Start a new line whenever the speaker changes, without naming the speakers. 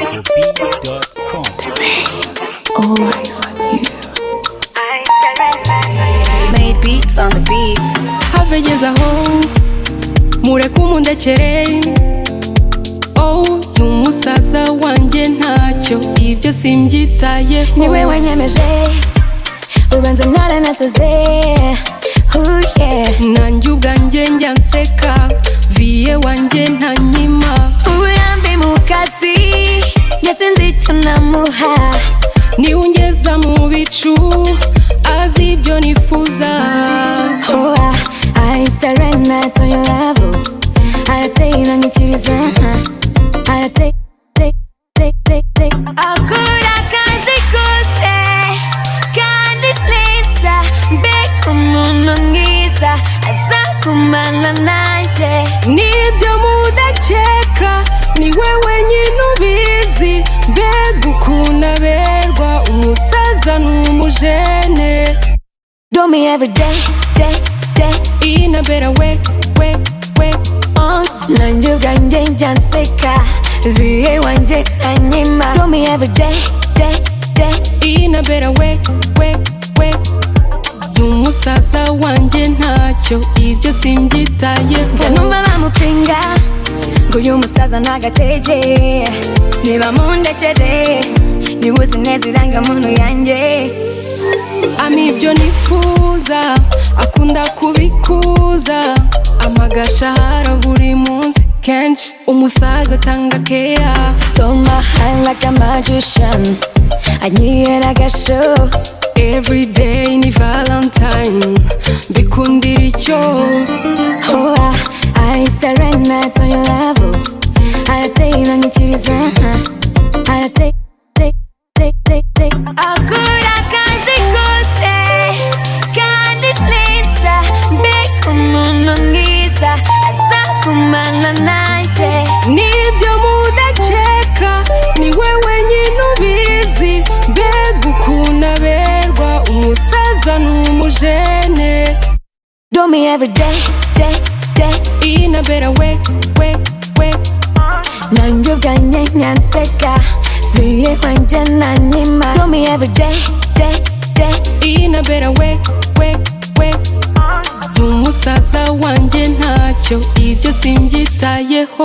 GeckoBeat.com.
Always on you.
Made beats on the beats.
have ngeze aho mureke umundekere oh ni umusaza wanjye ntacyo ibyo simbyitayeho
ni wewe nyemeje ubanza naranasaze uye
nanjye ubwanjye njya nseka viye wanjye ntanyima
uburambe mu kazi nyasinze icyo namuha
niwe ungeza mu bicu azi ibyo nifuza
oa aisarena toyolavo arateye irangikiriza arateye akora akazi kose kandi neza mbega umuntu mwiza aza kumana nanjye
n'ibyo mudakeka niwe wenyine ubizi mbega ukuntu aberwa umusaza n'umujene
do me every day day day
inabera we we we
on nanjye ubwanjye njya nseka viye wanjye anyima do me every day day day
inabera we we we n'umusaza wanjye ntacyo ibyo
njya
simbyitayeho
numva bamupinga ngo uyu musaza ntagatege niba mundekere niba uzi neza irangamuntu yanjye
ama ibyo nifuza akunda kubikuza amagashahara buri munsi kenshi umusaza atanga keya
so my hand like a magician anyihera agasho
everyday ni valentine mbikundira icyo
hoa aisarena to your level arateye irangikiriza arateye take, take, take, take. akora akazi kose kandi neza mbega umuntu mwiza aza kumana nanjye
n'ibyo mudakeka niwe wenyine ubizi mbega ukuntu aberwa umusaza n'umujene
Do me every day, day, day
inabera we we we
nanjye ubwanjye nyanseka viye kwanjye nanyima Do me every day, day, day
inabera we we we ni umusaza wanjye ntacyo ibyo simbyitayeho